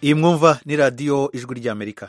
iyi mwumva ni radiyo ijwi ry'amerika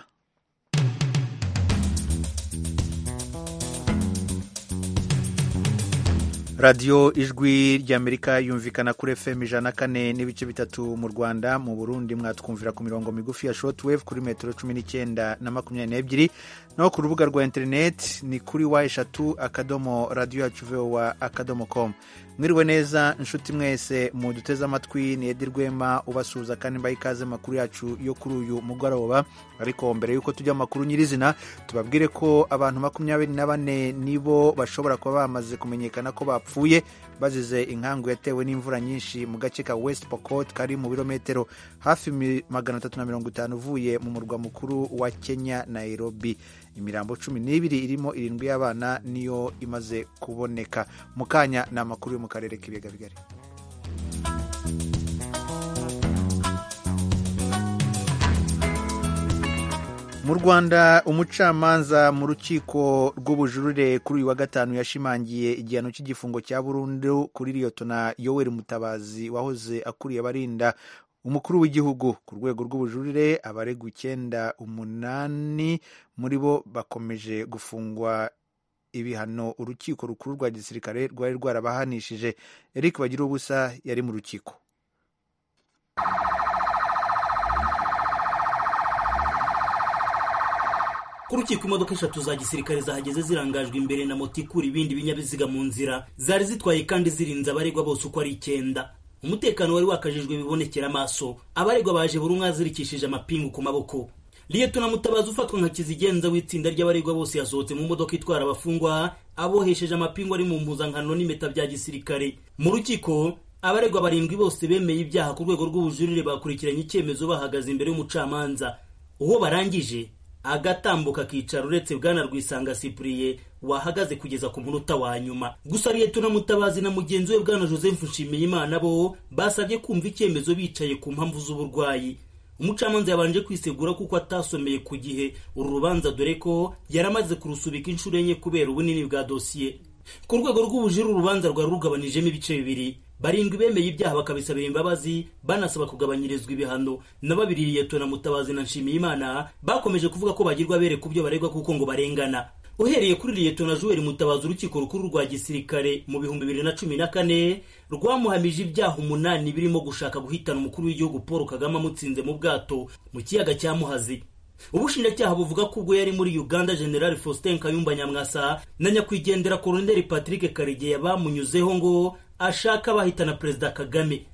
radiyo ijwi ry'amerika yumvikana kuri fm ijana kane n'ibice bitatu mu rwanda mu burundi mwatwumvira ku mirongo migufi ya shotwave kuri metero cumi n'icyenda na makumyabiri n'ebyiri naho ku rubuga rwa interineti ni kuri wa eshatu akadomo radiyo yacu vowa akadomo komu mwiriwe neza inshuti mwese muduteze amatwi ni edi rwema ubasuhuza kandi mbaye ikaze makuru yacu yo kuri uyu mugoroba ariko mbere y'uko tujya amakuru nyirizina tubabwire ko abantu makumyabiri na bane nibo bashobora kuba bamaze kumenyekana ko bapfuye bazize inkangu yatewe n'imvura nyinshi mu gace ka west pokot kari mu birometero hafi magana atatu na mirongo itanu uvuye mu murwa mukuru wa kenya nairobi imirambo cumi n'ibiri irimo irindwi y'abana niyo imaze kuboneka mu kanya ni amakuru yo mu karere k'ibiyaga bigari mu rwanda umucamanza mu rukiko rw'ubujurire kuri uyu wa gatanu yashimangiye igihano cy'igifungo cya burundu kuri liyotona yoweri mutabazi wahoze akuriye abarinda umukuru w'igihugu ku rwego rw'ubujurire abaregwa icyenda umunani muri bo bakomeje gufungwa ibihano urukiko rukuru rwa gisirikare rwari rwarabahanishije eric bagira ubusa yari mu rukiko ku rukiko imodoka eshatu za gisirikare zahageze zirangajwe imbere na moto ikura ibindi binyabiziga mu nzira zari zitwaye kandi zirinze abaregwa bose uko ari icyenda umutekano wari wakajijwe bibonekera amaso abaregwa baje buri umwe azirikishije amapingu ku maboko liyetona mutabazi ufatwa nka kizigenza w'itsinda ry'abaregwa bose yasohotse mu modoka itwara abafungwa abohesheje amapingu ari mu mpuzankano n'impeta bya gisirikare mu rukiko abaregwa barindwi bose bemeye ibyaha ku rwego rw'ubujurire bakurikiranye icyemezo bahagaze imbere y'umucamanza uwo barangije agatambuka akicara uretse bwana rwisanga sipuriye wahagaze kugeza ku munota wa nyuma gusa liyetona mutabazi na mugenzi we bwana joseph nshimiyimana bo basabye kumva icyemezo bicaye ku mpamvu z'uburwayi umucamanza yabanje kwisegura kuko atasomeye ku gihe uru rubanza dore ko yari amaze kurusubika inshuro enye kubera ubunini bwa dosiye ku rwego rw'ubujuru urubanza rwari rugabanijemo ibice bibiri barindwi bemeye ibyaha bakabisabira imbabazi banasaba kugabanyirizwa ibihano na babiri liyetona mutabazi na nshimiyimana bakomeje kuvuga ko bagirwa bere ku byo baregwa kuko ngo barengana uhereye kuri liyetona juweri mutabazi urukiko rukuru rwa gisirikare mu bihumbi bibiri na cumi na kane rwamuhamije ibyaha umunani birimo gushaka guhitana umukuru w'igihugu paul kagame amutsinze mu bwato mu kiyaga cya muhazi ubushinjacyaha buvuga ko ubwo yari muri uganda general faustin kayumba nyamwasa na nyakwigendera koroneri patrick karegeya bamunyuzeho ngo ashaka abahitana perezida kagame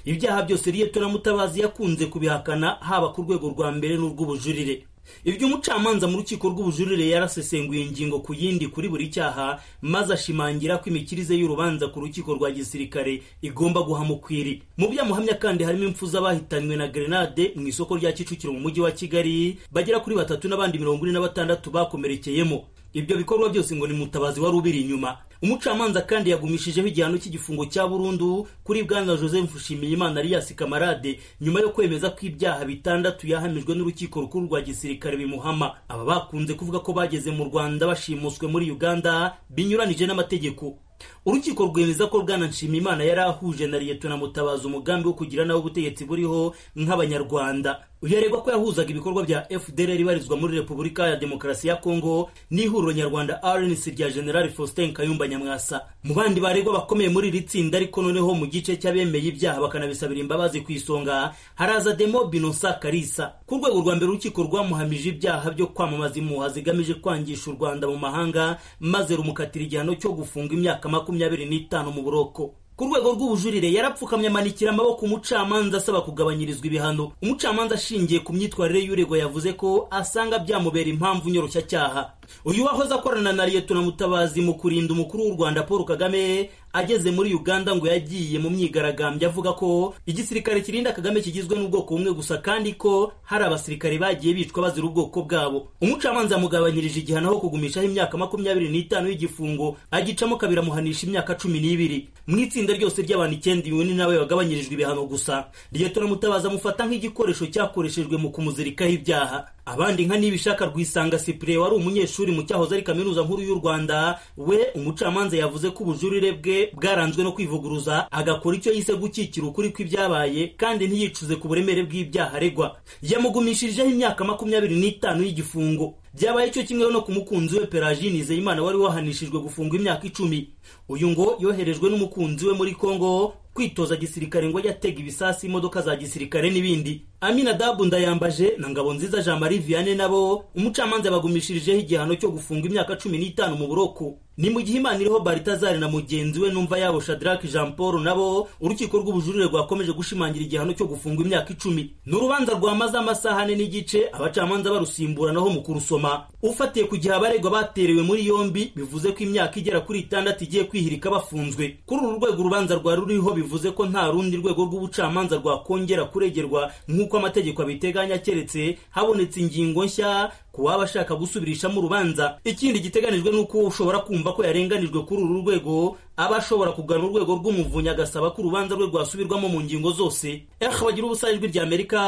ibyaha byose liyetona mutabazi yakunze kubihakana haba ku rwego rwa mbere n'urw'ubujurire ibyo umucamanza mu rukiko rw'ubujurire yarasesenguye ingingo ku yindi kuri buri cyaha maze ashimangira ko imikirize y'urubanza ku rukiko rwa gisirikare igomba guha mukwiri mu byo amuhamya kandi harimo impfu z'abahitanywe na grenade mu isoko rya kicukiro mu mujyi wa kigali bagera kuri batatu n'abandi mirongo ine na batandatu bakomerekeyemo ibyo bikorwa byose ngo ni mutabazi wari ubiri inyuma umucamanza kandi yagumishijeho igihano cy'igifungo cya burundu kuri bwana joseph nshimiyimana alias kamarade nyuma yo kwemeza ko ibyaha bitandatu yahamijwe n'urukiko rukuru rwa gisirikare bimuhama aba bakunze kuvuga ko bageze mu rwanda bashimuswe muri uganda binyuranije n'amategeko urukiko rwemeza ko bwana nshimiyimana yari ahuje na liyetona mutabazi umugambi wo kugira nawe ubutegetsi buriho nk'abanyarwanda uyu aregwa ko yahuzaga ibikorwa bya fdr ibarizwa muri repubulika ya demokarasi ya kongo n'ihuriro nyarwanda rnc rya general faustin kayumba nyamwasa mu bandi baregwa bakomeye muri iri tsinda ariko noneho mu gice cy'abemeye ibyaha bakanabisabira imbabazi ku isonga haraza demo binosa karisa ku rwego rwa mbere urukiko rwamuhamije ibyaha byo kwamamaza impuha zigamije kwangisha u rwanda mu mahanga maze rumukatira igihano cyo gufunga imyaka makumyabiri n'itanu mu buroko ku rwego rw'ubujurire yarapfukamye amanikira amaboko umucamanza asaba kugabanyirizwa ibihano umucamanza ashingiye ku myitwarire y'uregwa yavuze ko asanga byamubera impamvu nyoroshyacyaha uyu wahoze akorana na liyetona mutabazi mu kurinda umukuru w'u rwanda paul kagame ageze muri uganda ngo yagiye mu myigaragambyo avuga ko igisirikare kirinda kagame kigizwe n'ubwoko bumwe gusa kandi ko hari abasirikare bagiye bicwa bazira ubwoko bwabo umucamanza amugabanyirije igihano aho kugumishaho imyaka makumyabiri n'itanu y'igifungo agicamo kabiri amuhanisha imyaka cumi n'ibiri mu itsinda ryose ry'abantu icyenda iwe nawe bagabanyirijwe ibihano gusa liyetona mutabazi amufata nk'igikoresho cyakoreshejwe mu kumuzirikaho ibyaha abandi nka nibishaka rwisanga sipure wari umunyeshuri mu cyahoze ari kaminuza nkuru y'u rwanda we umucamanza yavuze ko ubujurire bwe bwaranzwe no kwivuguruza agakora icyo yise gukikira ukuri kw'ibyabaye kandi ntiyicuze ku buremere bw'ibyaha aregwa yamugumishirijeho imyaka makumyabiri n'itanu y'igifungo byabaye cyo kimwe no ku mukunzi we Peragine Nizeyimana wari wahanishijwe gufungwa imyaka icumi uyu ngo yoherejwe n'umukunzi we muri Kongo kwitoza gisirikare ngo yatega ibisasu imodoka za gisirikare n'ibindi Aminadabu Ndayambaje na Ngabonziza Jean Marie Vianney nabo umucamanza bagumishirijeho igihano cyo gufungwa imyaka cumi n'itanu mu buroko ni mu gihe imana iriho Baritazari na mugenzi we numva yabo Shadrack Jean Paul nabo urukiko rw'ubujurire rwakomeje gushimangira igihano cyo gufungwa imyaka icumi ni urubanza rwamaze amasaha ane n'igice abacamanza barusimburanaho mu kurusoma ufatiye ku gihe abaregwa baterewe muri yombi bivuze ko imyaka igera kuri itandatu igiye kwihirika bafunzwe kuri uru rwego urubanza rwa ruriho bivuze ko nta rundi rwego rw'ubucamanza rwakongera kuregerwa nk'uko amategeko abiteganya keretse habonetse ingingo nshya ku waba ashaka gusubirishamo urubanza ikindi giteganijwe ni uko ushobora kumva ko yarenganijwe kuri uru rwego aba ashobora kugana urwego rw'umuvunyi agasaba ko urubanza rwe rwasubirwamo mu ngingo zose eho bagira ubusare ijwi ry'amerika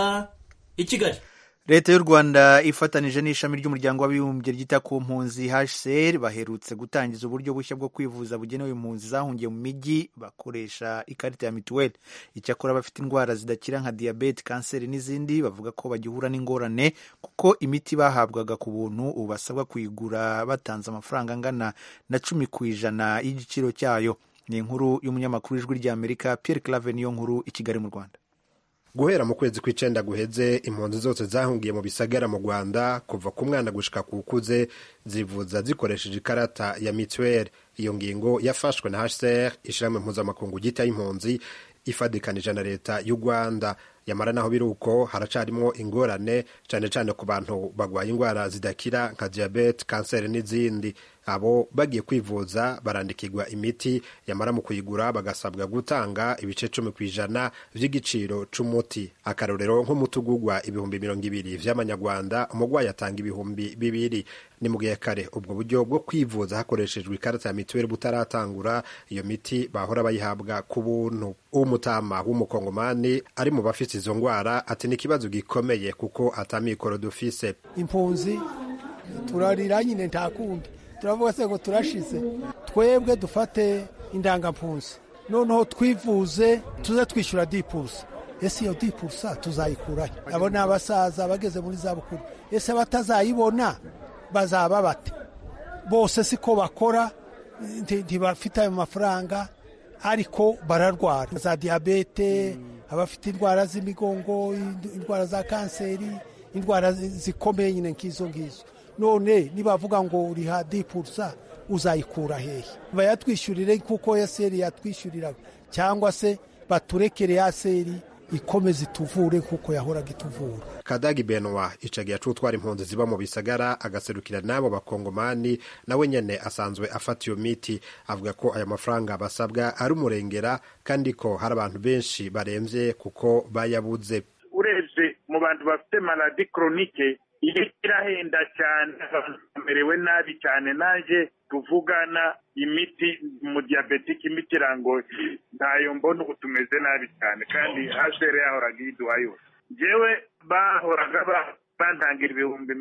i kigali leta y'u rwanda ifatanije n'ishami ry'umuryango w'abibumbye ryita ku mpunzi hcr baherutse gutangiza uburyo bushya bwo kwivuza bugenewe impunzi zahungiye mu mijyi bakoresha ikarita ya mituweli icyakora abafite indwara zidakira nka diyabete kanseri n'izindi bavuga ko bagihura n'ingorane kuko imiti bahabwaga ku buntu ubu basabwa kuyigura batanze amafaranga angana na cumi ku ijana y'igiciro cyayo ni inkuru y'umunyamakuru w'ijwi ry'amerika Pierre clave niyo nkuru i kigali mu rwanda guhera mu kwezi kw'icenda guheze impunzi zose zahungiye mu bisagara mu rwanda kuva ku mwana gushika ku ukuze zivuza zikoresheje ikarata ya mituweli iyo ngingo yafashwe na hcr ishirahamwe mpuzamakungu ryita y'impunzi ifadikanije na leta y'u rwanda yamara naho biri uko haracarimo ingorane cyane cyane ku bantu barwaye indwara zidakira nka diyabete kanseri n'izindi abo bagiye kwivuza barandikirwa imiti yamara mu kuyigura bagasabwa gutanga ibice cumi ku ijana by'igiciro c'umuti akarorero nk'umutugugwa ibihumbi mirongo ibiri vy'amanyarwanda umurwayi atanga ibihumbi bibiri ni mu gihe kare ubwo buryo bwo kwivuza hakoreshejwe ikarita ya mituweli butaratangura iyo miti bahora bayihabwa ku buntu umutama w'umukongomani ari mu bafite izo ndwara ati ni ikibazo gikomeye kuko atamikoro dufise impunzi turarira nyine ntakundi turavuga se ngo turashize twebwe dufate indangampunzi noneho twivuze tuze twishyura dipusa ese iyo dipusa tuzayikuranye abo ni abasaza bageze muri za bukuru ese batazayibona bazaba bate bose siko bakora ntibafite ayo mafaranga ariko bararwara za diyabete abafite indwara z'imigongo indwara za kanseri indwara zikomeye nyine nk'izo ngizo none nibavuga ngo uriha dipusa uzayikura hehe bayatwishyurire kuko yaseri yatwishyuriraga cyangwa se baturekere yaseri ikomeze ituvure kuko yahoraga ituvura kadagi benwa icagiye acutwara impunzi ziba mu bisagara agaserukira n'abo bakongomani nawe nyene asanzwe afata iyo miti avuga ko aya mafaranga basabwa ari umurengera kandi ko hari abantu benshi baremvye kuko bayabuze urebye mu bantu bafite maladi koronike iyo irahenda cyane abantu bamerewe nabi cyane naje tuvugana imiti mu diyabetike imiti irangoye ntayo mbona ubu tumeze nabi cyane kandi hashere yahoraga iyiduha yose ngewe bahoraga bantangira ibihumbi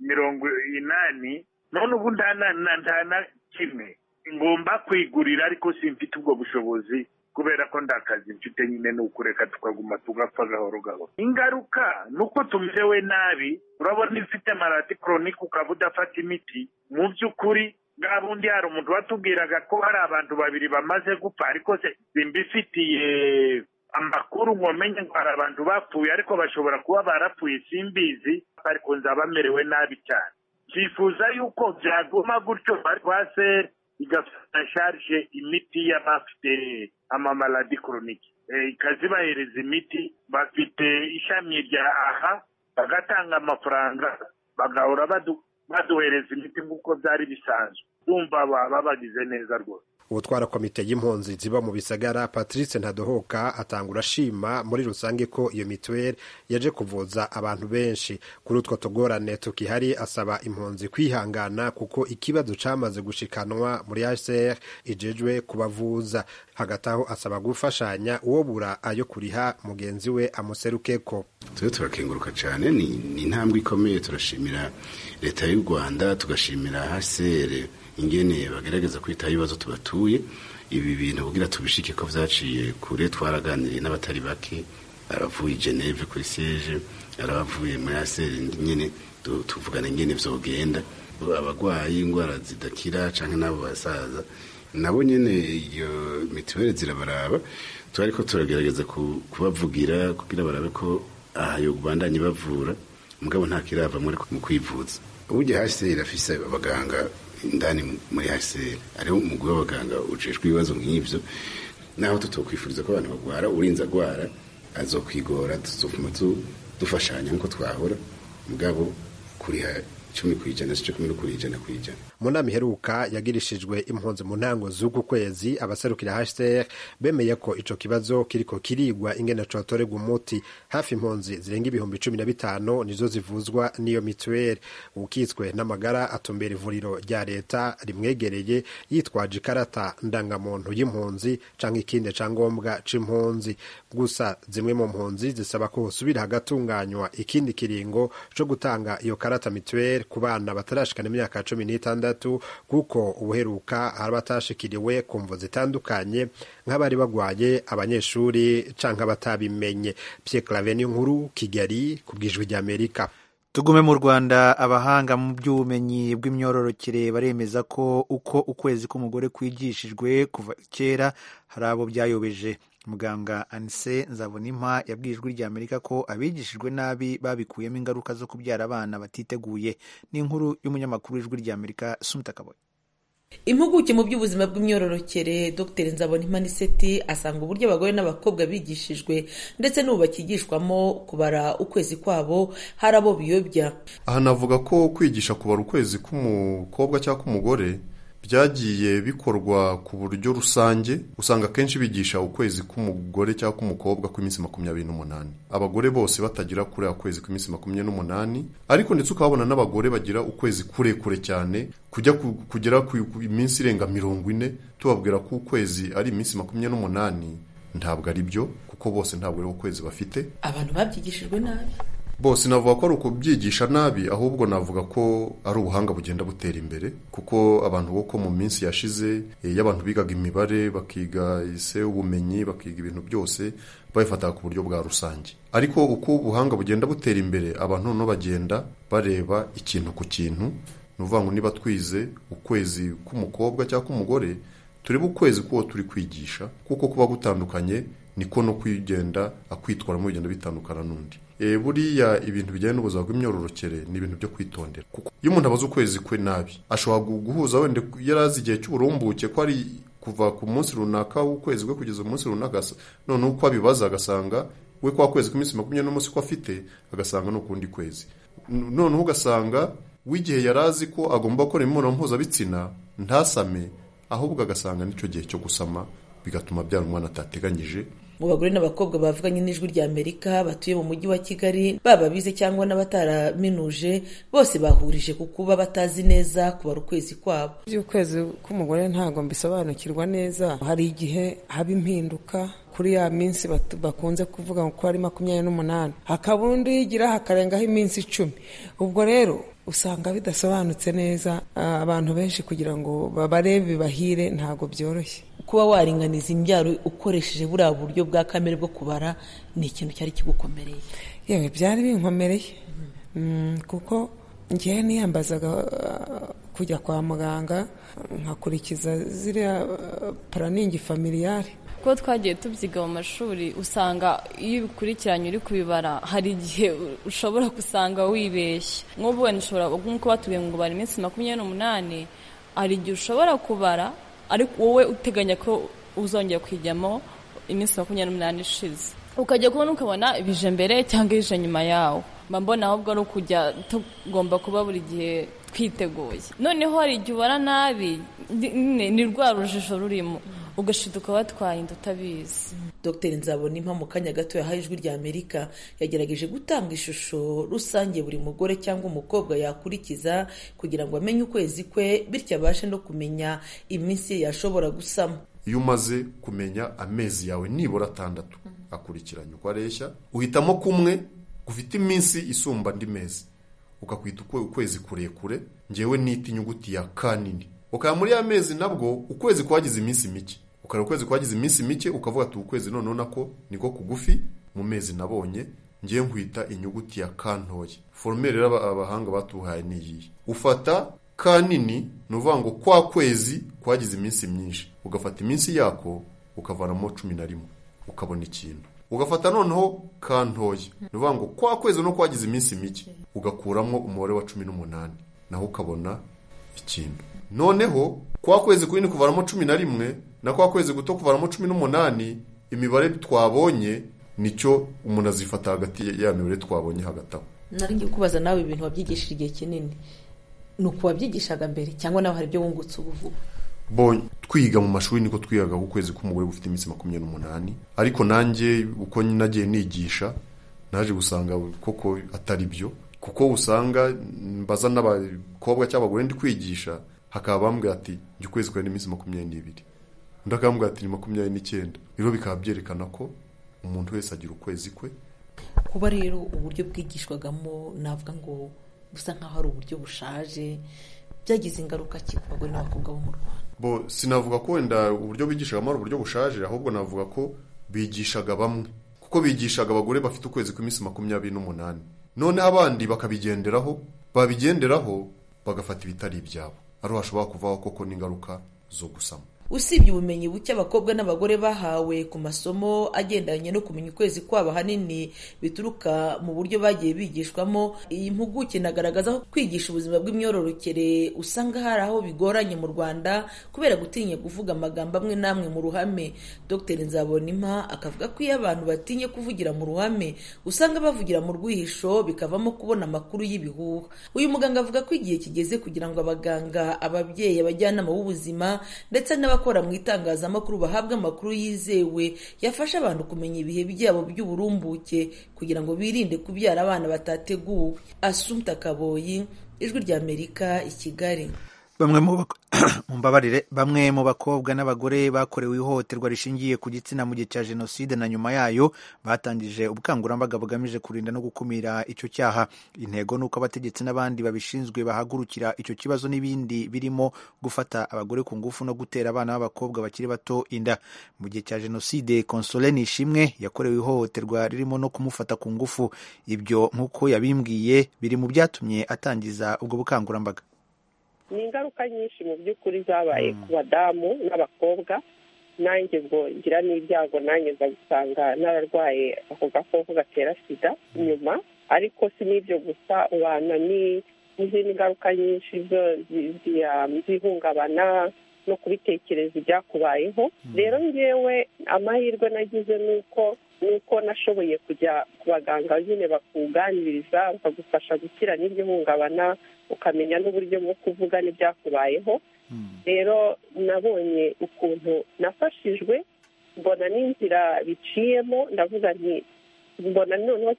mirongo inani none ubu nta na kimwe ngomba kwigurira ariko simfite ubwo bushobozi kubera ko nta kazi mfite nyine ni ukureka tukaguma tugapfa gahoro gahoro ingaruka ni uko tumerewe nabi urabona ifite maradi koronike ukaba udafata imiti mu by'ukuri bwa bundi hari umuntu watubwiraga ko hari abantu babiri bamaze gupfa ariko simbifitiye amakuru nkomenye ngo hari abantu bapfuye ariko bashobora kuba barapfuye simbizi ariko nzaba bamerewe nabi cyane byifuza yuko byaguma gutyo rwase igafata sharije imiti y'abafite amamaladi koronike ikazibahereza imiti bafite ishami rya aha bagatanga amafaranga bagahora baduhereza imiti nk'uko byari bisanzwe bumva baba bagize neza rwose ubutwara komite y'impunzi ziba mu bisagara patrice ntadohoka atangura ashima muri rusange ko iyo mituweli yaje kuvuza abantu benshi kuri utwo tugorane tukihari asaba impunzi kwihangana kuko ikibazo cyamaze gushikanwa muri hcr ijejwe kubavuza hagati aho asaba gufashanya uwo bura ayo kuriha mugenzi we amuserukeko tujye turakenguruka cyane ni intambwe ikomeye turashimira leta y'u rwanda tugashimira hcr ingene bagerageza kwitaho ibibazo tubatuye ibi bintu kugira tubishike ko byaciye kure twaraganiriye n'abatari bake abavuye geneve kuri seje arabavuye muri aseri nyine tuvugana ingene vyogenda abagwayi indwara zidakira canke n'abo basaza nabo nyene iyo mituweli zirabaraba turariko turagerageza kubavugira kugira barabe ko aha yo bandanye bavura mugabo nta kirava mu kwivuza uburyo hasi irafise abaganga indani muri hasi ariho umugwi w'abaganga ucishwa ibibazo nk'ibyo naho tutokwifuriza ko abantu bagwara urinze agwara azokwigora tuzovuma dufashanya nk'uko twahora mugabo kuriha icumi ku ijana si cumi no ku ijana ku ijana mu nama iheruka yagirishijwe impunzi mu ntango z'uku kwezi abaserukira hcr bemeye ko ico kibazo kiriko kirigwa ingene cotorerwa umuti hafi impunzi zirenga ibihumbi cumi na bitanu nizo zivuzwa n'iyo mituweli ukitswe n'amagara atumbera ivuriro rya leta rimwegereye yitwaje ikarata ndangamuntu y'impunzi canke ikindi cangombwa c'impunzi gusa zimwe mu mpunzi zisaba ko hosubira hagatunganywa ikindi kiringo co gutanga iyo karata mituweli ku bana batarashikana imyaka cumi n'itandatu kuko ubuheruka hari abatashikiriwe ku mvu zitandukanye nk'abari bagwaye abanyeshuri canke abatabimenye Pierre Claver nkuru Kigali ku bw'ijwi ry'Amerika tugume mu rwanda abahanga mu by'ubumenyi bw'imyororokere baremeza ko uko ukwezi k'umugore kwigishijwe kuva kera hari abo byayobeje muganga anise nzabonimpa yabwiye ijwi rya amerika ko abigishijwe nabi babikuyemo ingaruka zo kubyara abana batiteguye ni inkuru y'umunyamakuru w'ijwi rya amerika sumutakaboye impuguke mu by'ubuzima bw'imyororokere dr nzabonimaniseti asanga uburyo abagore n'abakobwa bigishijwe ndetse n'ubu bakigishwamo kubara ukwezi kwabo hari abo biyobya aha navuga ko kwigisha kubara ukwezi k'umukobwa cyangwa k'umugore byagiye bikorwa ku buryo rusange usanga akenshi bigisha ukwezi k'umugore cyangwa k'umukobwa kw'iminsi makumyabiri n'umunani abagore bose batagira kuri ukwezi kw'iminsi makumyabiri n'umunani ariko ndetse ukabona n'abagore bagira ukwezi kurekure cyane kujya kugera ku minsi irenga mirongo ine tubabwira ko ukwezi ari iminsi makumyabiri n'umunani ntabwo ari byo kuko bose ntabwo ari ukwezi bafite abantu babyigishijwe nabi bose navuga ko ari ukubyigisha nabi ahubwo navuga ko ari ubuhanga bugenda butera imbere kuko abantu boko mu minsi yashize y'abantu bigaga imibare bakiga ise ubumenyi bakiga ibintu byose babifataga ku buryo bwa rusange ariko uko ubuhanga bugenda butera imbere abantu noneho bagenda bareba ikintu ku kintu ni ukuvuga ngo niba twize ukwezi k'umukobwa cyangwa k'umugore turebe ukwezi k'uwo turi kwigisha kuko kuba gutandukanye niko no kwigenda akwitwaramo bigenda bitandukana n'undi buriya ibintu bijyanye n'ubuzima bw'imyororokere ni ibintu byo kwitondera kuko iyo umuntu abaze ukwezi kwe nabi ashobora guhuza wenda yari azi igihe cy'uburumbuke ko ari kuva ku munsi runaka w'ukwezi kwe kugeza umunsi runaka noneho uko abibaza agasanga we kwa kwezi k'iminsi makumyabiri n'umunsi ko afite agasanga ni ukundi kwezi noneho ugasanga w'igihe yari azi ko agomba gukora imibonano mpuzabitsina ntasame ahubwo agasanga n'icyo gihe cyo gusama bigatuma byara umwana atateganyije mu bagore n'abakobwa bavuganye n'ijwi rya amerika batuye mu mujyi wa kigali baba bize cyangwa n'abataraminuje bose bahurije ku kuba batazi neza kubara ukwezi kwabo iby'ukwezi k'umugore ntabwo mbisobanukirwa neza hari igihe haba impinduka kuri ya minsi bakunze kuvuga ngo ko ari makumyabiri n'umunani hakaba undi yigira hakarengaho iminsi icumi ubwo rero usanga bidasobanutse neza abantu benshi kugira ngo babarebe bahire ntabwo byoroshye kuba waringaniza imbyaro ukoresheje buriya buryo bwa kamere bwo kubara ni ikintu cyari kigukomereye yewe byari binkomereye kuko ngewe niyambazaga kujya kwa muganga nkakurikiza ziriya paraningi familiyare kuko twagiye tubyiga mu mashuri usanga iyo ubikurikiranye uri kubibara hari igihe ushobora gusanga wibeshye nk'ubu wenda ushobora nk'uko batubwiye ngo ubara iminsi makumyabiri n'umunani hari igihe ushobora kubara ariko wowe uteganya ko uzongera kujyamo iminsi makumyabiri n'umunani ishize ukajya kubona ukabona bije mbere cyangwa bije nyuma yawo mba mbona ahubwo ari ukujya tugomba kuba buri gihe twiteguye noneho hari igihe ubona nabi nyine ni rwa rujijo rurimo ugashiduka watwarinda utabizi dr nzabonimpa mu kanya gato yahaye ijwi rya amerika yagerageje gutanga ishusho rusange buri mugore cyangwa umukobwa yakurikiza kugira ngo amenye ukwezi kwe bityo abashe no kumenya iminsi ye yashobora gusamo iyo umaze kumenya amezi yawe nibura atandatu akurikiranye uko areshya uhitamo kumwe gufite iminsi isumba andi mezi ukakwita ukwezi kurekure ngewe nita inyuguti ya kanini ukaba muri ya mezi nabwo ukwezi kwagize iminsi mike ukareba ukwezi kwagize iminsi mike ukavuga ati ukwezi noneho nako niko kugufi mu mezi nabonye ngiye nkwita inyuguti ya ka ntoya foromere rero abahanga batuhaye niyiyi ufata ka nini ni uvuga ngo kwa kwezi kwagize iminsi myinshi ugafata iminsi yako ukavanamo cumi na rimwe ukabona ikintu ugafata noneho ka ntoya ni uvuga ngo kwa kwezi no kwagize iminsi mike ugakuramo umubare wa cumi n'umunani naho ukabona ikintu noneho kwa kwezi kunini kuvanamo cumi na rimwe na kwa kwezi guto kuvanamo cumi n'umunani imibare twabonye nicyo umuntu azifata hagati ya mibare twabonye hagati aho nari ngiye kubaza nawe ibintu wabyigishije igihe kinini ni ukuwabyigishaga mbere cyangwa nawe hari ibyo wungutse ubu vuba bo twiga mu mashuri niko twigaga ukwezi k'umugore gufite iminsi makumyabiri n'umunani ariko nanjye uko nagiye nigisha naje gusanga koko atari byo kuko usanga mbaza n'abakobwa cyangwa abagore ndi kwigisha hakaba bambwira ati njye ukwezi kwawe ni iminsi makumyabiri n'ibiri undi akambwira ati ni makumyabiri n'icyenda rero bikaba byerekana ko umuntu wese agira ukwezi kwe kuba rero uburyo bwigishwagamo navuga ngo busa nk'aho ari uburyo bushaje byagize ingaruka ki ku bagore n'abakobwa bo mu rwanda bo sinavuga ko wenda uburyo bigishagamo ari uburyo bushaje ahubwo navuga ko bigishaga bamwe kuko bigishaga abagore bafite ukwezi kw'iminsi makumyabiri n'umunani noneho abandi bakabigenderaho babigenderaho bagafata ibitari ibyabo ariho hashobora kuvaho koko n'ingaruka zo gusama usibye ubumenyi buke abakobwa n'abagore bahawe ku masomo agendanye no kumenya ukwezi kwabo ahanini bituruka mu buryo bagiye bigishwamo iyi mpuguke inagaragaza ko kwigisha ubuzima bw'imyororokere usanga hari aho bigoranye mu rwanda kubera gutinya kuvuga amagambo amwe n'amwe mu ruhame dr nzabonimpa akavuga ko iyo abantu batinye kuvugira mu ruhame usanga bavugira mu rwihisho bikavamo kubona amakuru y'ibihuha uyu muganga avuga ko igihe kigeze kugira ngo abaganga ababyeyi abajyanama b'ubuzima ndetse n'abakobwa abakora mu itangazamakuru bahabwa amakuru yizewe yafasha abantu kumenya ibihe byabo by'uburumbuke kugira ngo birinde kubyara abana batateguwe asumta kaboyi ijwi ry'amerika i kigali bamwe mumbabarire bamwe mu bakobwa n'abagore bakorewe ihohoterwa rishingiye ku gitsina mu gihe cya jenoside na nyuma yayo batangije ubukangurambaga bugamije kurinda no gukumira icyo cyaha intego ni uko abategetsi n'abandi babishinzwe bahagurukira icyo kibazo n'ibindi birimo gufata abagore ku ngufu no gutera abana b'abakobwa bakiri bato inda mu gihe cya jenoside konsole nishimwe yakorewe ihohoterwa ririmo no kumufata ku ngufu ibyo nk'uko yabimbwiye biri mu byatumye atangiza ubwo bukangurambaga ni ingaruka nyinshi mu by'ukuri zabaye ku badamu n'abakobwa nanjye ngo ngira n'ibyago nanjye nza gusanga n'abarwaye ako gakoko gatera sida inyuma ariko si n'ibyo gusa ubana n'izindi ngaruka nyinshi zihungabana no kubitekereza ibyakubayeho rero ngewe amahirwe nagize ni uko ni uko nashoboye kujya ku baganga nyine bakuganiriza bakagufasha gukira n'iryo ukamenya n'uburyo bwo kuvuga n'ibyakubayeho rero nabonye ukuntu nafashijwe mbona n'inzira biciyemo ndavuga nti mbona noneho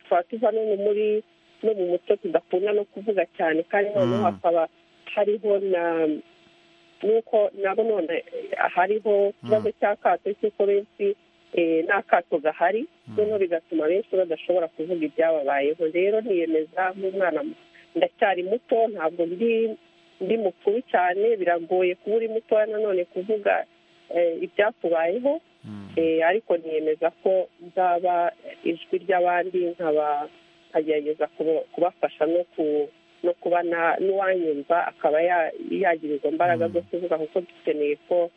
twaba tuva no muri no mu muco tudakunda no kuvuga cyane kandi noneho hakaba hariho na nuko nabo none hariho ikibazo cy'akato cy'uko benshi ni akato gahari noneho bigatuma benshi badashobora kuvuga ibyababayeho rero niyemeza nk'umwana ndacyari muto ntabwo ndi mukuru cyane biragoye kuba uri mutoya nanone kuvuga ibyakubayeho ariko niyemeza ko nzaba ijwi ry'abandi nkagerageza kubafasha no ku no kuba n'uwanyumva akaba yagira izo mbaraga zo kuvuga kuko dukeneye ko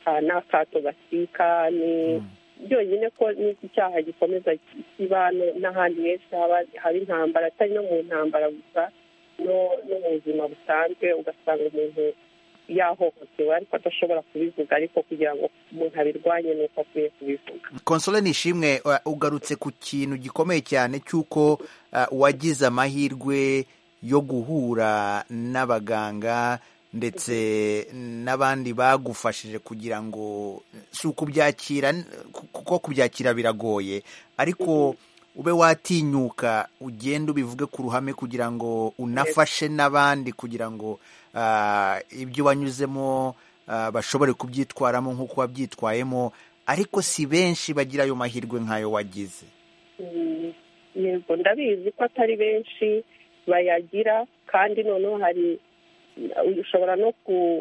n'akato gasika ni byonyine ko n'iki cyaha gikomeza kiba n'ahandi henshi haba intambara atari no mu ntambara gusa no mu buzima busanzwe ugasanga umuntu yahohotewe ariko adashobora kubivuga ariko kugira ngo umuntu abirwanye ni uko akwiye kubivuga konsole ni ishimwe ugarutse ku kintu gikomeye cyane cy'uko wagize amahirwe yo guhura n'abaganga ndetse n'abandi bagufashije kugira ngo si ukubyakira kuko kubyakira biragoye ariko ube watinyuka ugenda ubivuge ku ruhame kugira ngo unafashe n'abandi kugira ngo ibyo wanyuzemo bashobore kubyitwaramo nk'uko wabyitwayemo ariko si benshi bagira ayo mahirwe nk'ayo wagize yego ndabizi ko atari benshi bayagira kandi noneho hari ushobora no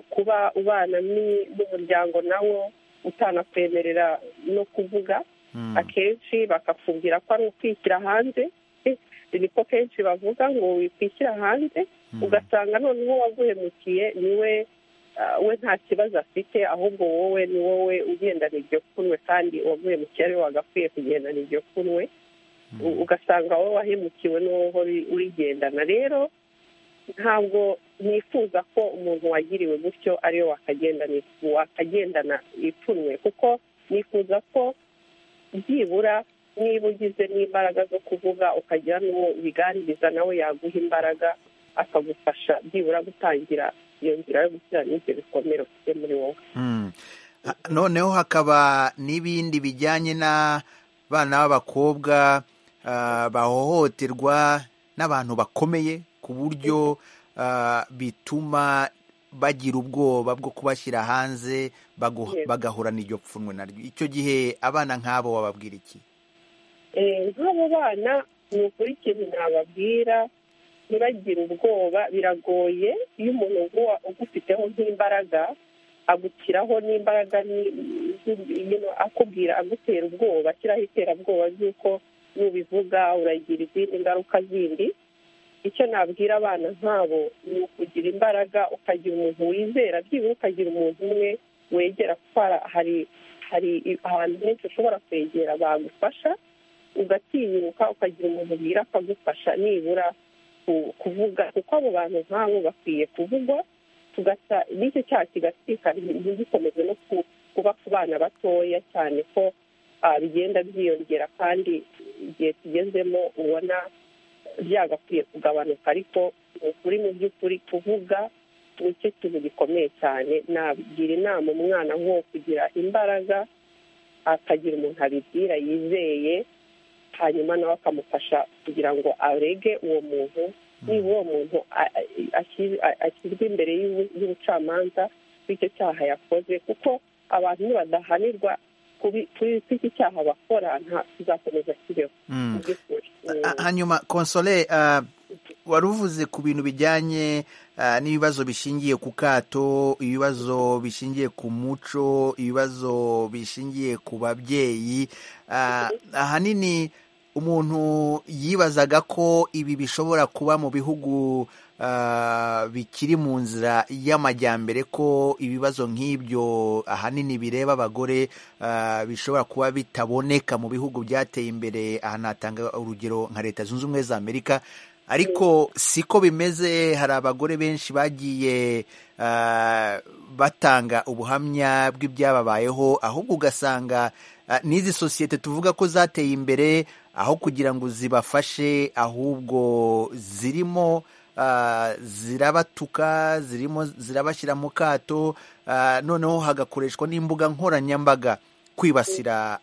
kuba ubana n'umuryango nawo utanakwemerera no kuvuga akenshi bakakubwira ko ari ukwishyira hanze niko kenshi bavuga ngo wikwishyira hanze ugasanga noneho waguhemukiye niwe we nta kibazo afite ahubwo wowe ni wowe ugendana iryo kunwe kandi uwaguhemukiye ariwe wagakwiye kugendana iryo kunwe ugasanga wowe wahemukiwe n'uwo urigendana rero ntabwo nifuza ko umuntu wagiriwe gutyo ariwe wakagendana ipfunwe kuko nifuza ko byibura niba ugize n'imbaraga zo kuvuga ukagira n'uwo biganiriza nawe yaguha imbaraga akagufasha byibura gutangira iyo nzira yo gushyira n'ibyo bikomere ufite muri wowe noneho hakaba n'ibindi bijyanye n'abana b'abakobwa bahohoterwa n'abantu bakomeye ku buryo bituma bagira ubwoba bwo kubashyira hanze bagahorana iryo pfunwe naryo icyo gihe abana nk'abo wababwira iki nk'abo bana ni ukuri ikintu nababwira ntibagire ubwoba biragoye iyo umuntu ugufiteho nk'imbaraga agushyiraho n'imbaraga akubwira agutera ubwoba ashyiraho iterabwoba ry'uko nubivuga uragira izindi ngaruka zindi icyo nabwira abana nk'abo ni ukugira imbaraga ukagira umuntu wizera byibura ukagira umuntu umwe wegera kuko hari hari ahantu henshi ushobora kwegera bagufasha ugatinyuka ukagira umuntu ubwira akagufasha nibura kuvuga kuko abo bantu nk'abo bakwiye kuvugwa tugasa n'icyo cyaha kigasikana ntigikomeze no kuba ku bana batoya cyane ko bigenda byiyongera kandi igihe tugezemo ubona byagakwiye kugabanuka ariko ni ukuri mu by'ukuri kuvuga nicyo kintu gikomeye cyane nagira inama umwana nko kugira imbaraga akagira umuntu abibwira yizeye hanyuma nawe akamufasha kugira ngo arege uwo muntu niba uwo muntu ashyirwa imbere y'ubucamanza bw'icyo cyaha yakoze kuko abantu badahanirwa kuri iki cyaha bakora tuzakomeza kibeho hanyuma konsole wari uvuze ku bintu bijyanye n'ibibazo bishingiye ku kato ibibazo bishingiye ku muco ibibazo bishingiye ku babyeyi ahanini umuntu yibazaga ko ibi bishobora kuba mu bihugu bikiri mu nzira y'amajyambere ko ibibazo nk'ibyo ahanini bireba abagore bishobora kuba bitaboneka mu bihugu byateye imbere ahantu hatanga urugero nka leta zunze ubumwe za amerika ariko siko bimeze hari abagore benshi bagiye batanga ubuhamya bw'ibyababayeho ahubwo ugasanga n'izi sosiyete tuvuga ko zateye imbere aho kugira ngo zibafashe ahubwo zirimo zirabatuka zirimo zirabashyira mu kato noneho hagakoreshwa n'imbuga nkoranyambaga kwibasira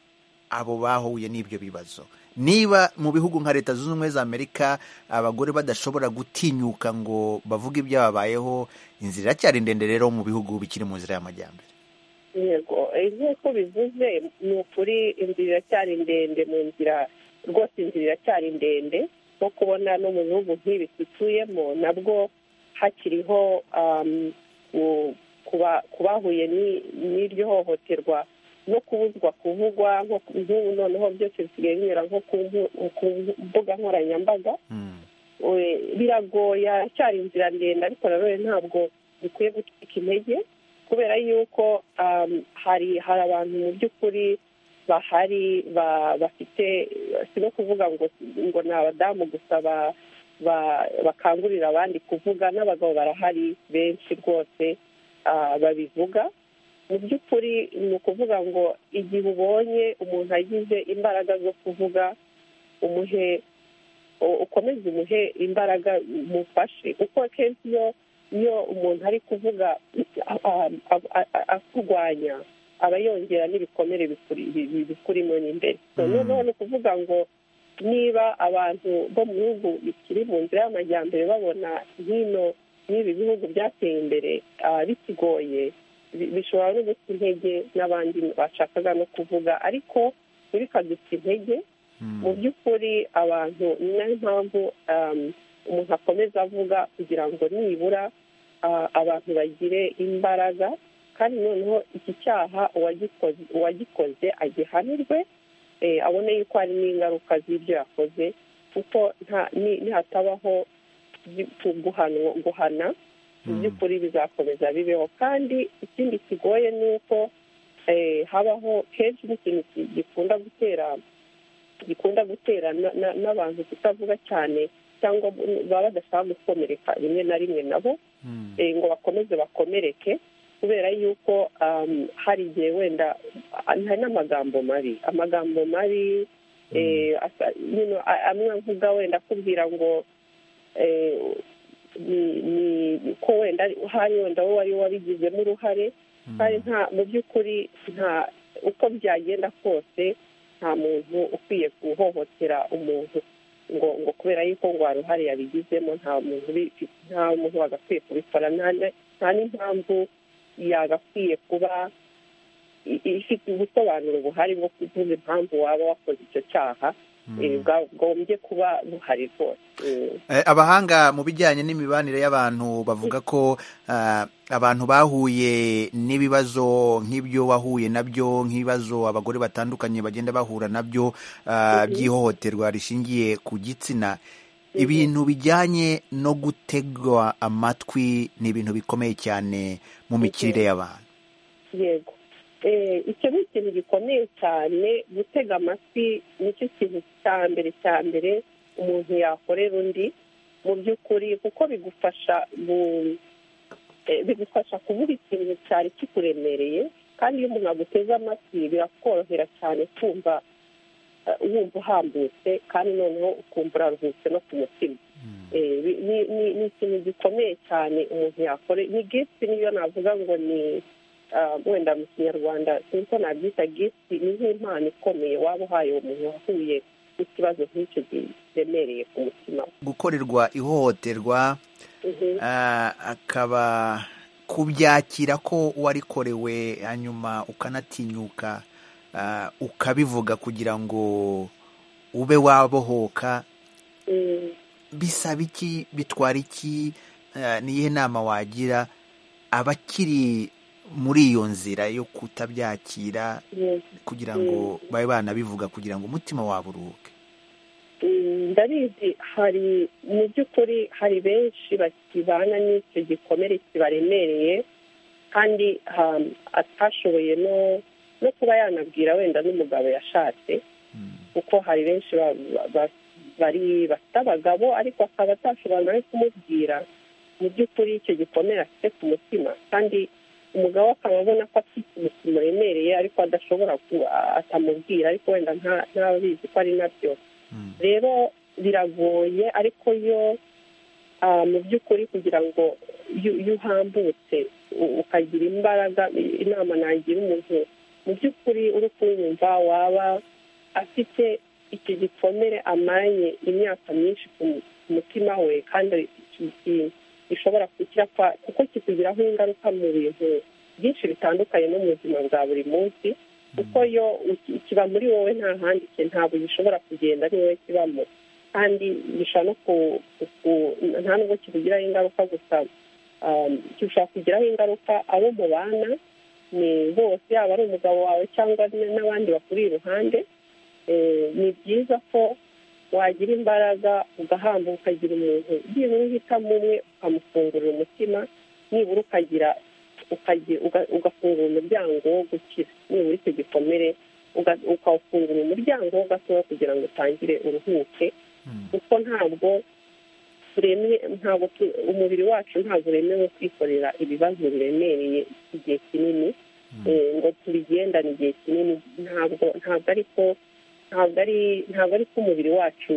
abo bahuye n'ibyo bibazo niba mu bihugu nka leta zunze ubumwe za amerika abagore badashobora gutinyuka ngo bavuge ibyababayeho inzira iracyari ndende rero mu bihugu bikiri mu nzira y'amajyambere yego nk'uko bivuze ni ukuri inzira iracyari ndende mu nzira rwose inzira iracyari ndende nko kubona no mu bihugu nk'ibi dutuyemo nabwo hakiriho ku bahuye n'iryo hohoterwa no kubuzwa kuvugwa nk'ubu noneho byose bisigaye binyura nko ku mbuga nkoranyambaga biragoye haracyari inzira ndende ariko nanone ntabwo bikwiye gutwika intege kubera yuko hari hari abantu mu by'ukuri bahari bafite si no kuvuga ngo ngo ni abadamu gusa bakangurira abandi kuvuga n'abagabo barahari benshi rwose babivuga mu by'ukuri ni ukuvuga ngo igihe ubonye umuntu agize imbaraga zo kuvuga umuhe ukomeze umuhe imbaraga umufashe kuko akenshi iyo iyo umuntu ari kuvuga akurwanya aba yongera n'ibikomere bikurimo n'imbere noneho ni ukuvuga ngo niba abantu bo mu bihugu bikiri mu nzira y'amajyambere babona hino n'ibi bihugu byateye imbere bikigoye bishobora no guta intege n'abandi bashakaga no kuvuga ariko ntibikaduta intege mu by'ukuri abantu ni nayo mpamvu umuntu akomeza avuga kugira ngo nibura abantu bagire imbaraga kandi noneho iki cyaha uwagikoze agihanirwe abone yuko hari n'ingaruka z'ibyo yakoze kuko nihatabaho guhana mu by'ukuri bizakomeza bibeho kandi ikindi kigoye ni uko habaho kenshi n'ikintu gikunda gutera gikunda gutera n'abantu kutavuga cyane cyangwa baba badashaka gukomereka rimwe na rimwe nabo ngo bakomeze bakomereke kubera yuko hari igihe wenda hari n'amagambo mabi amagambo mabi amwe avuga wenda akubwira ngo ni ko wenda hari wenda wowe wari wabigizemo uruhare kandi nta mu by'ukuri nta uko byagenda kose nta muntu ukwiye guhohotera umuntu ngo ngo kubera yuko ngo uruhare yabigizemo nta muntu nta muntu wagakwiye kubikora nta n'impamvu yagakwiye kuba ifite ubusobanuro buhari bwo kuvuga impamvu waba wakoze icyo cyaha bwagombye kuba buhari rwose abahanga mu bijyanye n'imibanire y'abantu bavuga ko abantu bahuye n'ibibazo nk'ibyo wahuye nabyo nk'ibibazo abagore batandukanye bagenda bahura nabyo by'ihohoterwa rishingiye ku gitsina ibintu bijyanye no gutegwa amatwi ni ibintu bikomeye cyane mu mikirire y'abantu yego icyo ni ikintu gikomeye cyane gutega amatwi nicyo kintu cya mbere cya mbere umuntu yakorera undi mu by'ukuri kuko bigufasha bigufasha kuvuga ikintu cyari kikuremereye kandi iyo umuntu aguteze amatwi birakorohera cyane kumva wumva uhambutse kandi noneho ukumva uraruhutse no ku mutima ni ikintu gikomeye cyane umuntu yakorera ni gifiti niyo navuga ngo ni wenda mu kinyarwanda nkuko nabyita gifiti ni nk'impano ikomeye waba uhaye umuntu wahuye n'ikibazo nk'icyo kiremereye ku mutima gukorerwa ihohoterwa akaba kubyakira ko warikorewe hanyuma ukanatinyuka ukabivuga kugira ngo ube wabohoka bisaba iki bitwara iki niyihe nama wagira abakiri muri iyo nzira yo kutabyakira kugira ngo babe banabivuga kugira ngo umutima wabo uruhuke ndabizi hari mu by'ukuri hari benshi bakibana n'icyo gikomere kibaremereye kandi atashoboye no kuba yanabwira wenda n'umugabo yashatse kuko hari benshi bari bafite abagabo ariko akaba atashobora no kumubwira mu by'ukuri icyo gikomere afite ku mutima kandi umugabo akaba abona ko afite umusoro uremereye ariko adashobora atamubwira ariko wenda ntabizi ko ari nabyo rero biragoye ariko yo mu by'ukuri kugira ngo iyo uhambutse ukagira imbaraga inama nagira umuntu mu by'ukuri uri kunyumva waba afite icyo gikomere amanye imyaka myinshi ku mutima we kandi gishobora kugira kuko kikugiraho ingaruka mu bintu byinshi bitandukanye no mu buzima bwa buri munsi kuko yo kiba muri wowe nta handi ntabwo gishobora kugenda ari wowe kibamo kandi gishobora no nta nubwo kikugiraho ingaruka gusa gishobora kugiraho ingaruka abo mubana ni bose yaba ari umugabo wawe cyangwa n'abandi bakuri iruhande ni byiza ko wagira imbaraga ugahamba ukagira umuntu nibura uhitamo umwe ukamufungurira umutima nibura ukagira ugafungura umuryango wo gukira nibura icyo gikomere ukawufungura umuryango wo gatoya kugira ngo utangire uruhuke kuko ntabwo ntabwo umubiri wacu ntabwo uremewe kwikorera ibibazo biremereye igihe kinini ngo tubigendane igihe kinini ntabwo ntabwo ariko ntabwo ari ntabwo ari ko umubiri wacu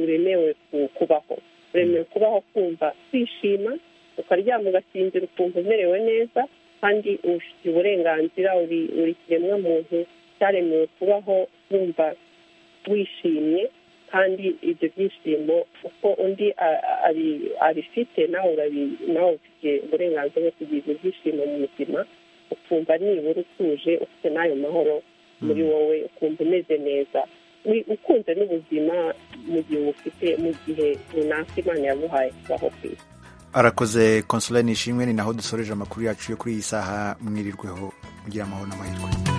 uremewe kubaho uremewe kubaho kumva kwishima ukaryama ugasinzira ukumva umerewe neza kandi ubifitiye uburenganzira uri kiremwa muntu cyaremewe kubaho wumva wishimye kandi ibyo byishimo uko undi abifite nawe nawe ufite uburenganzira bwo kugira ibyo byishimo mu buzima ukumva nibura utuje ufite n'ayo mahoro muri wowe ukumva umeze neza ukunze n'ubuzima mu gihe ubufite mu gihe runaka imana yaguhaye kubaho ku isi arakoze konsolani ishimwe ni naho dusoreje amakuru yacu yo kuri iyi saha mwirirweho mugira amahoro n'amahirwe